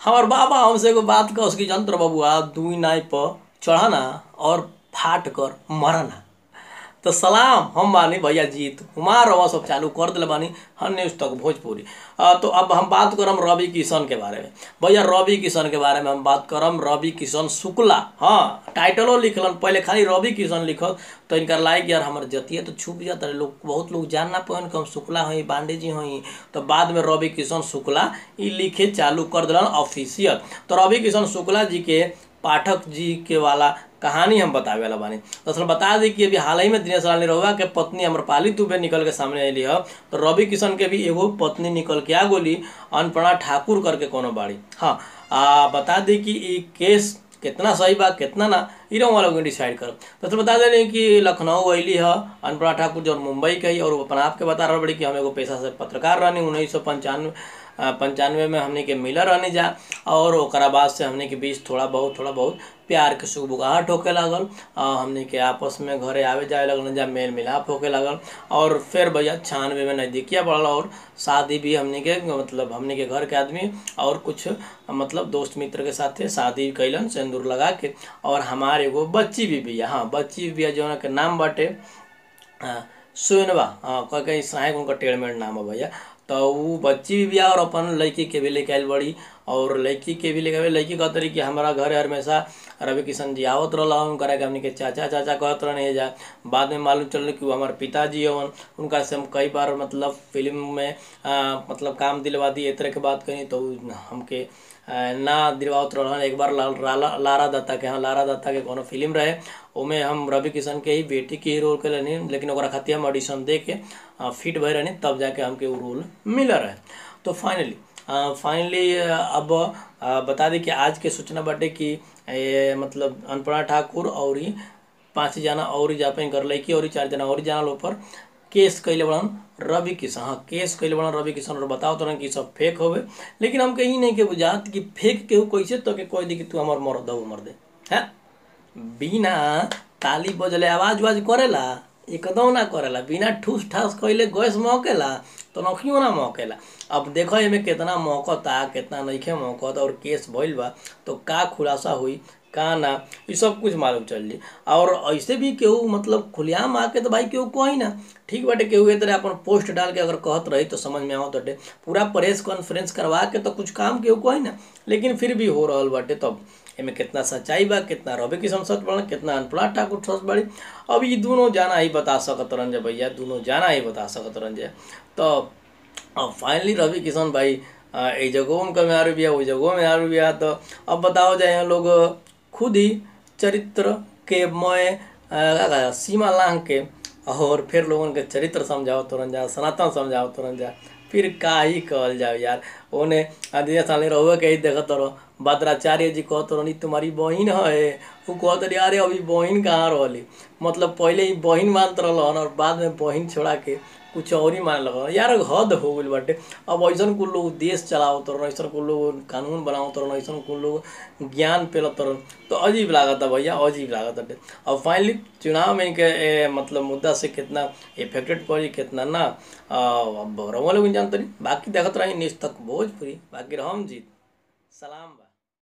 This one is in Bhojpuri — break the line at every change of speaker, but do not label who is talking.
हमार बाबा हमसे एगो बात कह कि जंत्र बबुआ दुई नाई पर चढ़ना और फाट कर मरना तो सलाम हम बानी भैया जीत कुमार रवा सब चालू कर दिले बानी हर न्यूज तक भोजपुरी आ, तो अब हम बात करम रवि किशन के बारे में भैया रवि किशन के बारे में हम बात करम रवि किशन शुक्ला हाँ टाइटलो लिखलन पहले खाली रवि किशन लिखल तो इनका लाइक यार हमारे जतिया तो छुप जाता है लोग बहुत लोग जान ना पाए कि हम शुक्ला हई पांडे जी हई तो बाद में रवि किशन शुक्ला ई लिखे चालू कर दिलन ऑफिशियल तो रवि किशन शुक्ला जी के पाठक जी के वाला कहानी हम बतावे वाला बानी दरअसल बता दी कि अभी हाल ही में दिनेश लाल निरहुआ के पत्नी अमरपाली दुबे निकल के सामने अली है तो रवि किशन के भी एगो पत्नी निकल के आ गोली अनपणा ठाकुर करके कोनो बाड़ी हाँ आ, बता दी कि ई केस कितना सही बा कितना ना ई रंग वाला डिसाइड करब दरअसल बता दे रही कि लखनऊ अली है अनपणा ठाकुर जो मुंबई के ही और वो अपना आपके बता रहा बड़ी कि हम एगो पेशा से पत्रकार रहनी उन्नीस सौ पंचानवे पंचानवे में हमने के मिलर रहने जा और ओकरा बाद से हमने के बीच थोड़ा बहुत थोड़ा बहुत प्यार के सुबुगाहट होके लागल हमने के आपस में घरे आवे जाए लगल जा मेल मिलाप होके लागल और फिर भैया छानवे में नज़दीकिया बढ़ल और शादी भी हमने के मतलब हमने के घर के आदमी और कुछ मतलब दोस्त मित्र के साथे शादी कैलन सिंदूर लगा के और हमारे एगो बच्ची भी बिया हाँ बच्ची भी बिया जो के नाम बाटे सोनवा हाँ कह के इसराइक उनका टेढ़मेढ़ नाम है भैया तो वो बच्ची भी बिया और अपन लड़की के भी लेके आयल बड़ी और लड़की के भी लेके लड़की कहत रही कि हमारा घर हमेशा रवि किशन जी आवत रहा उनकरा के हमने के चाचा चाचा कहत रहे जा बाद में मालूम चल कि वो हमारे पिताजी हवन उनका से हम कई बार मतलब फिल्म में आ, मतलब काम दिलवा दी इस तरह के बात करी तो हमके ना दिलवावत रहन एक बार ला, ला, लारा दत्ता के हाँ लारा दत्ता के कोनो फिल्म रहे ओमे हम रवि किशन के ही बेटी के ही रोल के रहनी लेकिन ओकरा खातिर हम ऑडिशन दे के फिट भय रहनी तब जाके हमके वो रोल मिला रहे तो फाइनली फाइनली अब आ, बता दी कि आज के सूचना बाटे कि ए, मतलब अनपणा ठाकुर और ही पाँच जना और जापे कर लड़की और चार जना और जाना ऊपर केस कैले बड़न रवि किशन हाँ केस कैले बड़न रवि किशन और बताओ तो कि सब फेक होवे लेकिन हम कहीं नहीं के बुझात कि फेक केहू कैसे तो के कोई दी कि तू हमार मर दो मर दे है बिना ताली बजले आवाज वाज करेला एकदम ना करेला बिना ठूस ठास कैले गैस मौकेला तो नखियो ना मौकेला अब देखो एमे कितना मौकता कितना नइखे मौकत और केस भइल बा तो का खुलासा हुई का ना ये सब कुछ मालूम चल जी और ऐसे भी केहू मतलब खुलियाम आके तो भाई केहू कही ना ठीक बाटे केहू ए तरह अपन पोस्ट डाल के अगर कहत रही तो समझ में आवत बाटे पूरा प्रेस कॉन्फ्रेंस करवा के तो कुछ काम केहू कही ना लेकिन फिर भी हो रहा बाटे तब एमे कितना सच्चाई बा कितना रवि किशन सच बड़ा कितना अनपड़ा ठाकुर सच बड़ी अब ये दोनों जाना ही बता सकत रंजे भैया दोनों जाना ही बता सकत रंजे तो अब फाइनली रवि किशन भाई ए जगहों उनका में आरू बिया वो जगहों में आरू बिया तो अब बताओ जाए लोग खुद ही चरित्र के मय सीमा लांग के और फिर लोगन के चरित्र समझाओ तुरंत जा सनातन समझाओ तुरंत जा फिर का ही कहल जाओ यार ओने दिनेश साल रहुए के ही देखत रहो भद्राचार्य जी कहत रही तुम्हारी बहन है वो कहत रही अरे अभी बहन कहाँ रही मतलब पहले ही बहन मानत रहन और बाद में बहन छोड़ा के कुछ और ही माने लगल यार हद हो गई बाटे अब ऐसा कुल लोग देश चलावत रहन ऐसा कुल लोग कानून बनावत रहन ऐसा कुल लोग ज्ञान पेलत रहन तो अजीब लागत भैया अजीब लागत बाटे अब फाइनली चुनाव में के ए, मतलब मुद्दा से कितना इफेक्टेड पड़ी कितना ना अब रवा लोग जानते बाकी देखत रही न्यूज तक भोजपुरी बाकी रहम जीत सलाम